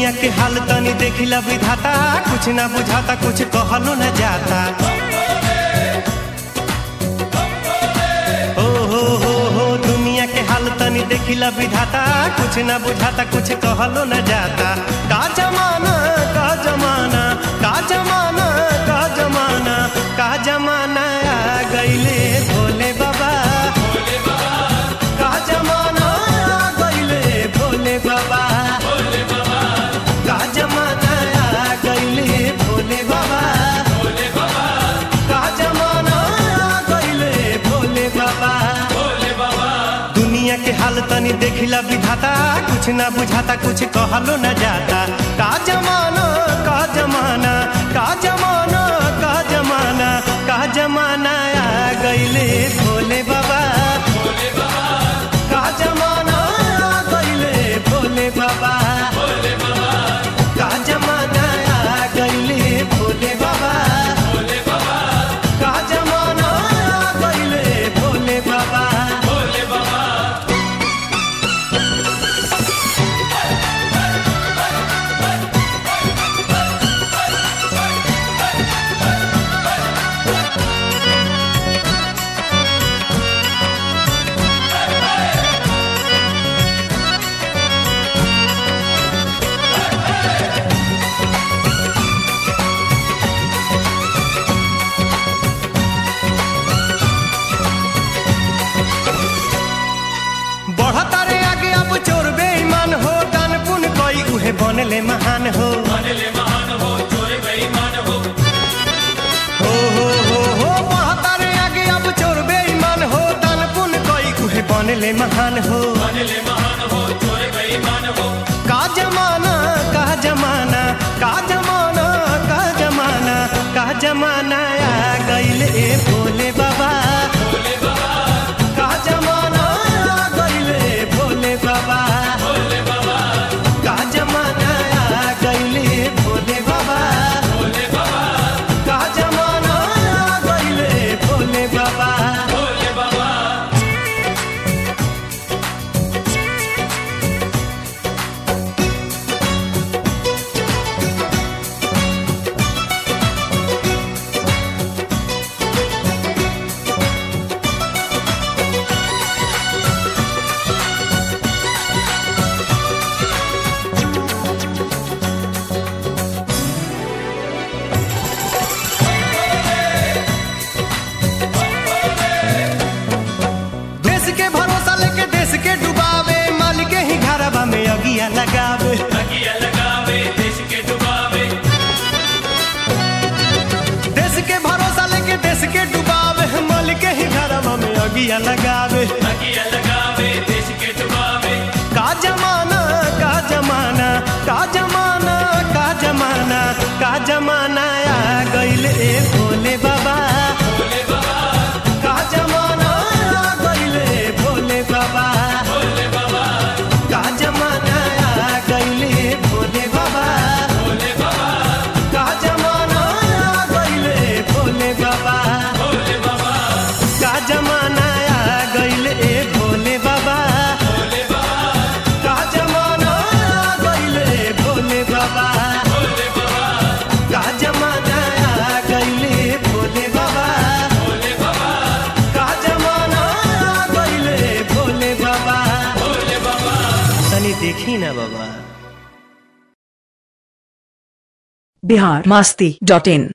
दुनिया के हाल तनी देखिला विधाता कुछ ना बुझाता कुछ कहलो न जाता ओ हो हो हो दुनिया के हाल तनी देखिला विधाता कुछ ना बुझाता कुछ कहलो न जाता का जमाना का जमाना का जमाना का जमाना का जमाना आ गईले भोले बाबा का जमाना आ गईले भोले बाबा का जमाना आ गईले भोले बाबा का जमाना आ गईले भोले बाबा दुनिया के हाल तनी देखिला विधाता कुछ ना बुझाता कुछ कहलो न जाता का जमाना का जमाना का जमाना का जमाना का जमाना आ गईले भोले बाबा का जमाना आ गईले भोले बाबा का जमाना आ गईले भोले बाबा का जमाना आ गईले भोले बाबा बढ़ता रे आगे अब चोर बेईमान हो दान पुन कोई उहे बनले महान हो हो हो हो हो बढ़ता रे आगे अब चोर बेईमान हो दान पुन कोई उहे बनले महान हो का जमाना का जमाना का जमाना का जमाना का जमाना आ गईले भोले बाबा का जमाना आ गईले भोले बाबा का जमाना आ गईले भोले बाबा का जमाना आ गईले भोले बाबा देश के भरोसा लेके देश के डुबावे माल के ही घरवा में अगिया लगावे देश के भरोसा लेके देश के डुबावे माल के ही घरवा में अगिया लगावे का जमाना का जमाना का जमाना का जमाना का जमाना आ गईले भोले बाबा का जमाना आ गईले भोले बाबा का जमाना आ गईले भोले बाबा का जमाना आ गईले भोले बाबा का जमाना आ गईले भोले बाबा का जमाना आ गईले भोले बाबा का जमाना आ गईले भोले बाबा का जमाना आ गईले भोले बाबा तनी देखी ना बाबा बिहार मस्ती डॉट इन